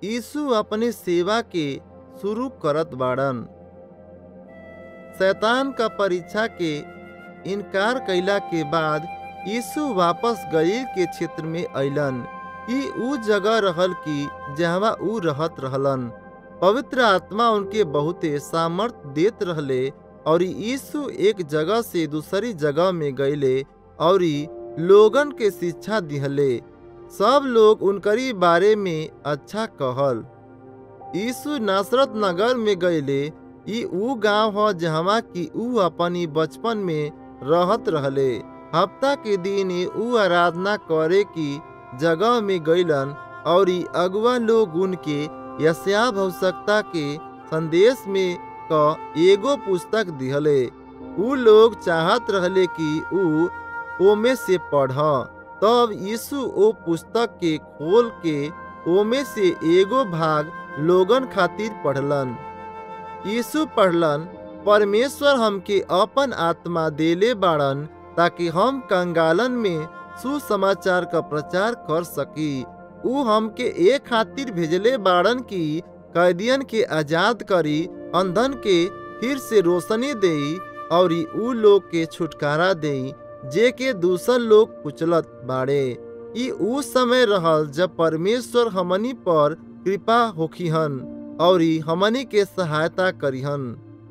यीशु अपने सेवा के शुरू करत बाड़न शैतान का परीक्षा के इनकार कैला के बाद यीशु वापस गलील के क्षेत्र में अइलन ई ऊ जगह रहल कि जहवा ऊ रहत रहलन पवित्र आत्मा उनके बहुते सामर्थ देत रहले और यीशु एक जगह से दूसरी जगह में गईले और लोगन के शिक्षा दिहले सब लोग उनकरी बारे में अच्छा कहल यीशु नासरत नगर में गईले ई ऊ गांव ह जहवा की ऊ अपनी बचपन में रहत रहले हफ्ता के दिन ऊ आराधना करे की जगह में गईलन और अगुआ लोग उनके यस्या भवसकता के संदेश में क एगो पुस्तक दिहले ऊ लोग चाहत रहले कि ऊ ओमे से पढ़ तब यीशु ओ पुस्तक के खोल के ओमे से एगो भाग लोगन खातिर पढ़लन यीशु पढ़लन परमेश्वर हमके अपन आत्मा देले बाड़न ताकि हम कंगालन में सुसमाचार का प्रचार कर सकी ऊ हमके ए खातिर भेजले बाड़न की कैदियन के आजाद करी अंधन के फिर से रोशनी देई और ऊ लोग के छुटकारा देई जे के दूसर लोग कुचलत बाड़े ई ऊ समय रहल जब परमेश्वर हमनी पर कृपा होखिहन और हमनी के सहायता करिहन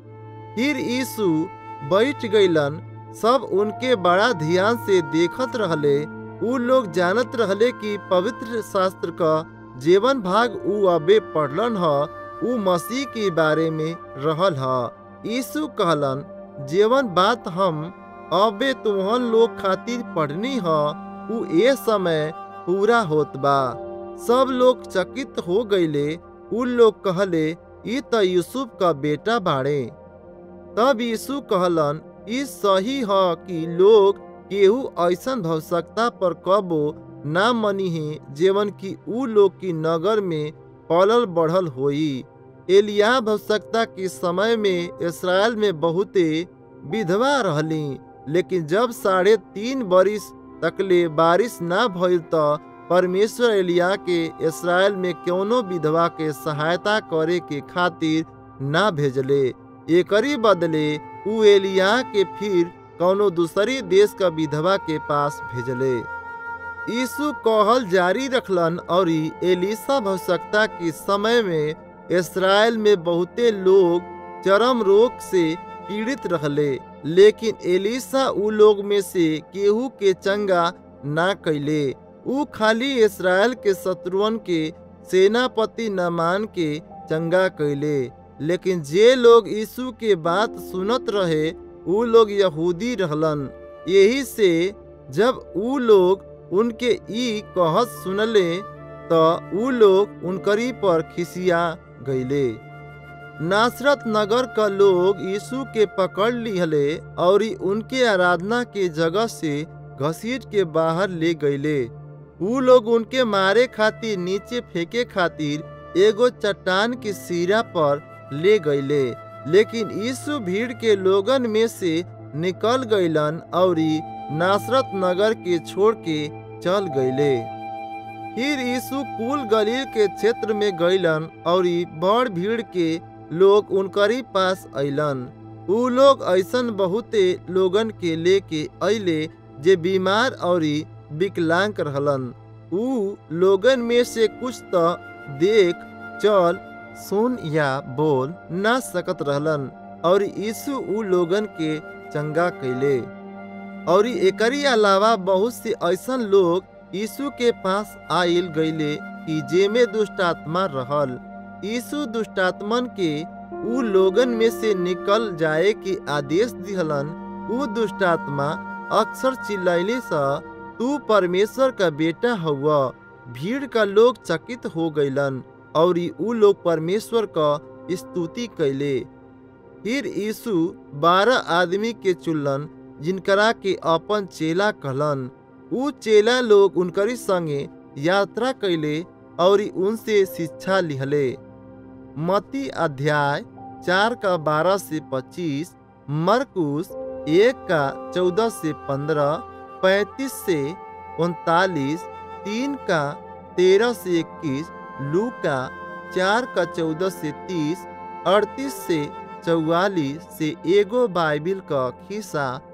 फिर यीशु बैठ गईलन सब उनके बड़ा ध्यान से देखत रहले ऊ लोग जानत रहले कि पवित्र शास्त्र का जीवन भाग ऊ अबे पढ़लन ह ऊ मसीह के बारे में रहल ह यीशु कहलन जीवन बात हम अबे तुहन लोग खातिर पढ़नी ह ऊ ए समय पूरा होत बा सब लोग चकित हो गईले उ लोग कहले ई त यूसुफ का बेटा बाड़े तब यीशु कहलन ई सही ह कि लोग केहू ऐसन भवसकता पर कबो ना मनी है जेवन की ऊ लोग की नगर में पलल बढ़ल होई एलिया भवसकता के समय में इसराइल में बहुते विधवा रहली लेकिन जब साढ़े तीन बरिस तकले बारिश ना भइल त परमेश्वर एलिया के इसराइल में कौनो विधवा के सहायता करे के खातिर ना भेजले एकरी बदले उ एलिया के फिर कौनो दूसरी देश का विधवा के पास भेजले यीशु कहल जारी रखलन और एलिसा भवसकता के समय में इसराइल में बहुते लोग चरम रोग से पीड़ित रहले लेकिन एलिसा उ लोग में से केहू के चंगा ना कैले ऊ खाली इसराइल के शत्रुअन के सेनापति नमान के चंगा कैले लेकिन जे लोग यीशु के बात सुनत रहे ऊ लोग यहूदी रहलन यही से जब ऊ लोग उनके ई कहत सुनले त ऊ लोग उनकरी पर खिसिया गईले नासरत नगर का लोग यीशु के पकड़ लिहले और उनके आराधना के जगह से घसीट के बाहर ले गईले ऊ लोग उनके मारे खातिर नीचे फेंके खातिर एगो चट्टान के सिरा पर ले गईले लेकिन यीशु भीड़ के लोगन में से निकल गईलन और नासरत नगर के छोड़ के चल गईले फिर यीशु कुल गलील के क्षेत्र में गईलन और बड़ भीड़ के लोग उनकरी पास अइलन ऊ लोग ऐसन बहुते लोगन के लेके अइले जे बीमार और विकलांग रहलन ऊ लोगन में से कुछ तो देख चल सुन या बोल ना सकत रहलन और यीशु ऊ लोगन के चंगा कैले और एकरी अलावा बहुत से ऐसन लोग यीशु के पास आइल गईले कि जेमे दुष्टात्मा रहल यीशु दुष्टात्मन के ऊ लोगन में से निकल जाए के आदेश दिहलन ऊ दुष्टात्मा अक्सर चिल्लाइले सा तू परमेश्वर का बेटा हुआ भीड़ का लोग चकित हो गईलन और ऊ लोग परमेश्वर का स्तुति कैले फिर यीशु बारह आदमी के चुनलन जिनकरा के अपन चेला कहलन ऊ चेला लोग उनकरी संगे यात्रा कैले और उनसे शिक्षा लिहले मती अध्याय चार का बारह से पच्चीस मरकुस एक का चौदह से पंद्रह पैतीस से उनतालीस तीन का तेरह से इक्कीस लूका चार का चौदह से तीस अड़तीस से चौवालीस से एगो बाइबिल का खिस्सा